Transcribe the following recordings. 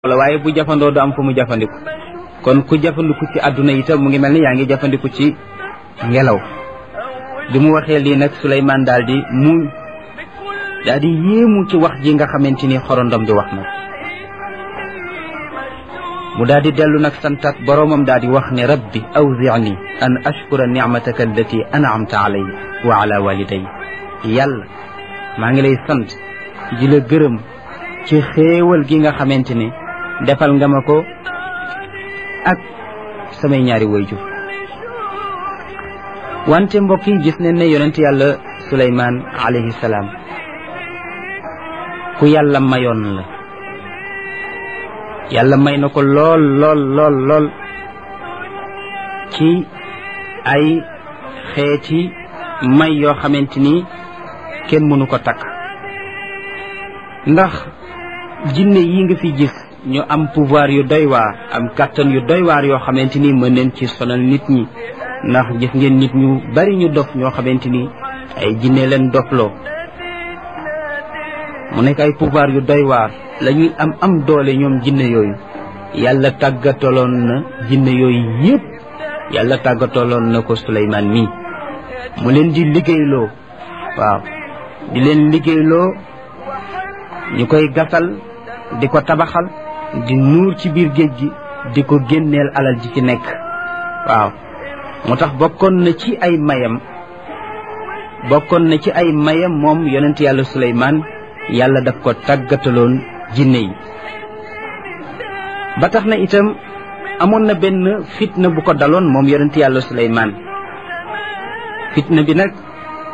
la waaye bu jafandoo du am fu mu jafandiku kon ku jafandiku ci àdduna itam mu ngi mel ni yaa ngi jafandiku ci ngelaw bi mu waxee lii nag Suleymaan daal di mu daal di yéemu ci wax ji nga xamante ni xorondom di wax na mu daal di dellu nag santat boroomam daal di wax ne rabbi awzicni an ashkura nicmataka allati anamta alay wa ala waliday yàlla maa ngi lay sant di la gërëm ci xéewal gi nga xamante ne defal nga ma ko ak samay ñaari wayjur wante mbokk yi gis nañ ne yonent yàlla Suleymaan alayhi salaam ku yàlla mayoon la yàlla may na ko lool lool lool lool ci ay xeeti may yoo xamante ni kenn mënu ko takk ndax jinne yi nga fi gis ñu am pouvoir yu doy waar am kàttan yu doy waar yoo xamante ni mën neen ci sonal nit ñi ndax gis ngeen nit ñu bari ñu dof ñoo xamante ni ay jinne leen dofloo mu nekk ay pouvoir yu doy waar la ñuy am am doole ñoom jinne yooyu yàlla tàggataloon na jinne yooyu yépp yàlla tàggataloon na ko Suleymaan mii mu leen di liggéeyloo waaw di leen liggéeyloo ñu koy gasal di ko tabaxal di nuur ci biir géej gi di ko génneel alal ji ci nekk waaw moo tax bokkoon na ci ay mayam bokkoon na ci ay mayam moom yonent yàlla Suleymaan yàlla daf ko tàggataloon jinne yi ba tax na itam amoon na benn fitna bu ko daloon moom yonent yàlla Suleymaan fitna bi nag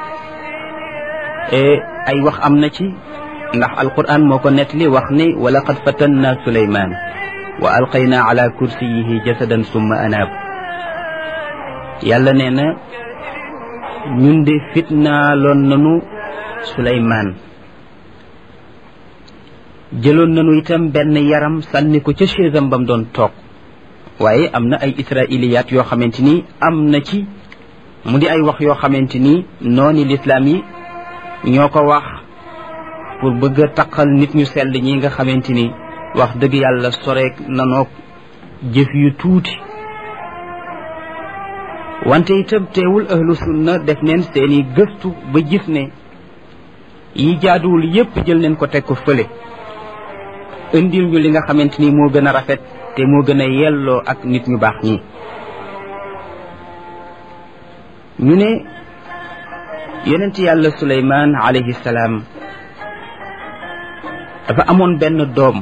ay wax am na ci ndax alquran moo ko nettali wax ni wa laqad fatanna suleyman wa alqayna ala kursiyihi jasadan summa anaab yàlla nee na ñun de fitnaaloon nanu suleyman jëloon nanu itam benn yaram sànni ko ca chaisam bam doon toog waaye am na ay israiliyaat yoo xamante ni am na ci mu di ay wax yoo xamante ni nooni lislaam yi ñoo ko wax pour bëgg a taqal nit ñu sell ñi nga xamante ni wax dëgg yàlla soreek nanoog jëf yu tuuti wante itam teewul ahlu sunna def neen seeni gëstu ba gis ne yi jaaduwul yépp jël neen ko teg ko fële indil ñu li nga xamante ni moo gën a rafet te moo gën a yelloo ak nit ñu baax ñi ñu ne yonent yàlla suleymaan alayhi salaam dafa amoon benn doom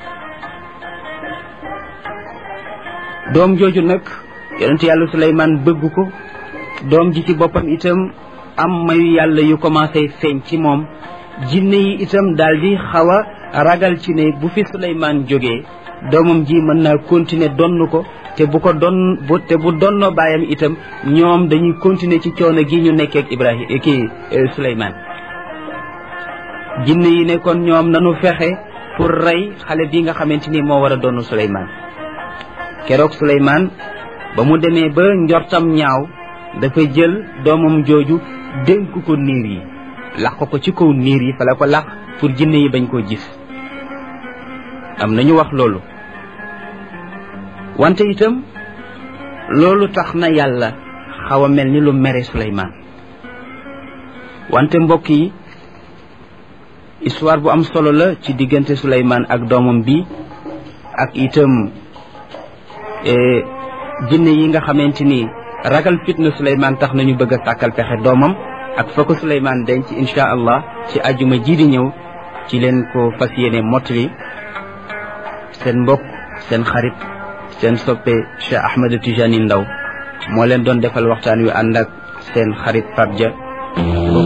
doom jooju nag yonent yàlla Suleymaan bëgg ko doom ji ci boppam itam am mayu yàlla yu commencé feeñ ci moom jinne yi itam daal di xaw a ragal ci ne bu fi Suleymaan jógee doomam ji mën naa continuer donn ko te bu ko don bu te bu donnoo baayam itam ñoom dañuy continuer ci coono gi ñu nekkee ak Ibrahima kii Suleymaan jinne yi ne kon ñoom nanu fexe pour rey xale bi nga xamante ni moo war a doon Suleymaan keroog Suleymaan ba mu demee ba njortam ñaaw dafa jël doomam jooju dénk ko niir yi lax ko ko ci kaw niir yi fa la ko lax pour jinne yi bañ koo gis am nañu wax loolu wante itam loolu tax na yàlla xaw a mel ni lu mere Suleymaan wante mbokk yi histoire bu am solo la ci diggante Suleymaan ak doomam bi ak itam jinne yi nga xamante ni ragal fitna Suleymaan tax nañu bëgg a sàkkal pexe doomam ak fa ko Suleymaan denc insha allah ci ajuma ji di ñëw ci leen ko fas yéene mottali seen mbokk seen xarit seen soppe Cheikh Ahmed Tijani Ndaw moo leen doon defal waxtaan wi ànd ak seen xarit Pape Dia